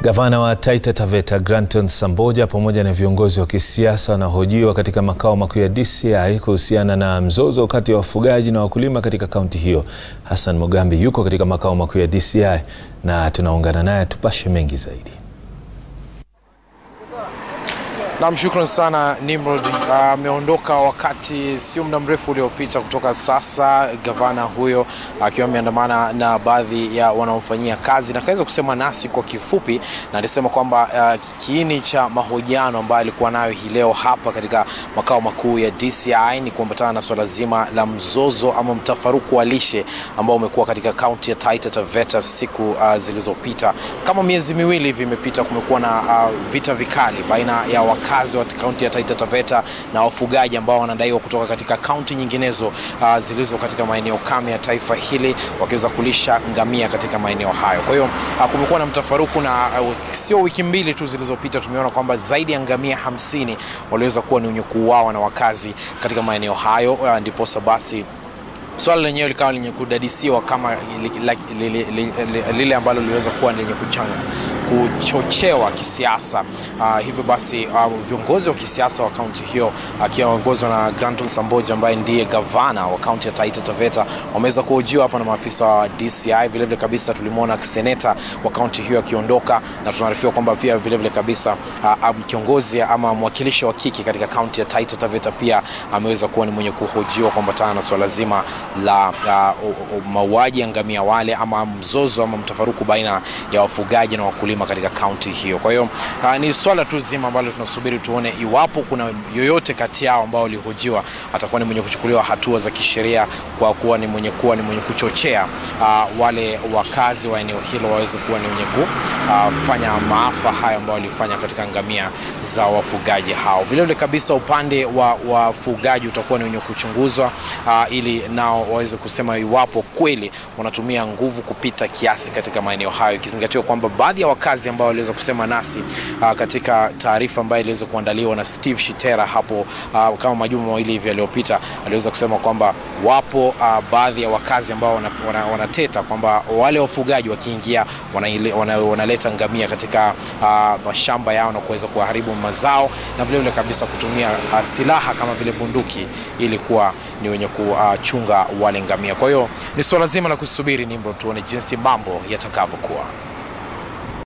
Gavana wa Taita Taveta Granton Samboja pamoja na viongozi wa kisiasa wanahojiwa katika makao makuu ya DCI kuhusiana na mzozo kati ya wafugaji na wakulima katika kaunti hiyo. Hassan Mugambi yuko katika makao makuu ya DCI na tunaungana naye tupashe mengi zaidi. Naam, shukran sana Nimrod. Ameondoka uh, wakati sio muda mrefu uliopita kutoka sasa, gavana huyo akiwa uh, ameandamana na baadhi ya wanaomfanyia kazi na kaweza kusema nasi kwa kifupi, na alisema kwamba uh, kiini cha mahojiano ambayo alikuwa nayo hii leo hapa katika makao makuu ya DCI ni kuambatana na swala zima la mzozo ama mtafaruku wa lishe ambao umekuwa katika kaunti ya Taita Taveta siku uh, zilizopita. Kama miezi miwili hivi imepita, kumekuwa na uh, vita vikali baina ya wakazi wa kaunti ya Taita Taveta na wafugaji ambao wanadaiwa kutoka katika kaunti nyinginezo uh, zilizo katika maeneo kame ya taifa hili wakiweza kulisha ngamia katika maeneo hayo. Kwa hiyo uh, kumekuwa na mtafaruku na uh, sio wiki mbili tu zilizopita tumeona kwamba zaidi ya ngamia hamsini waliweza kuwa ni wenye kuuawa na wakazi katika maeneo hayo uh, ndiposa basi swala lenyewe likawa lenye kudadisiwa kama lile ambalo liliweza kuwa lenye kuchanga kuchochewa kisiasa. Uh, hivyo basi uh, viongozi wa kisiasa wa kaunti hiyo akiongozwa uh, na Granton Samboja ambaye ndiye gavana wa kaunti ya Taita Taveta wameweza kuhojiwa hapa na maafisa wa DCI. Vilevile kabisa tulimwona seneta wa kaunti hiyo akiondoka, na tunaarifiwa kwamba pia vilevile kabisa uh, um, kiongozi ama mwakilishi wa kike katika kaunti ya Taita Taveta pia ameweza kuwa ni mwenye kuhojiwa kuambatana na swala zima la uh, mauaji ya ngamia wale ama mzozo ama mtafaruku baina ya wafugaji na wakulima katika kaunti hiyo. Kwa hiyo uh, ni swala tu zima ambalo tunasubiri tuone iwapo kuna yoyote kati yao ambao walihojiwa atakuwa ni mwenye kuchukuliwa hatua za kisheria kwa kuwa ni mwenye kuwa ni mwenye kuchochea uh, wale wakazi wa eneo hilo waweze kuwa ni wenye kufanya uh, maafa hayo ambao walifanya katika ngamia za wafugaji hao. Vilevile kabisa upande wa wafugaji utakuwa ni wenye kuchunguzwa uh, ili nao waweze kusema iwapo kweli wanatumia nguvu kupita kiasi katika maeneo hayo, ikizingatiwa kwamba baadhi ya wakazi ambao waliweza kusema nasi uh, katika taarifa ambayo iliweza kuandaliwa na Steve Shitera hapo uh, kama majuma mawili hivi yaliyopita, aliweza kusema kwamba wapo uh, baadhi ya wakazi ambao wanateta wana, wana kwamba wale wafugaji wakiingia wanaleta wana, wana ngamia katika uh, mashamba yao na kuweza kuharibu mazao na vilevile kabisa kutumia uh, silaha kama vile bunduki ili kuwa ni wenye kuchunga uh, wale ngamia. Kwa hiyo ni swala zima la kusubiri Nimrod, tuone jinsi mambo yatakavyokuwa.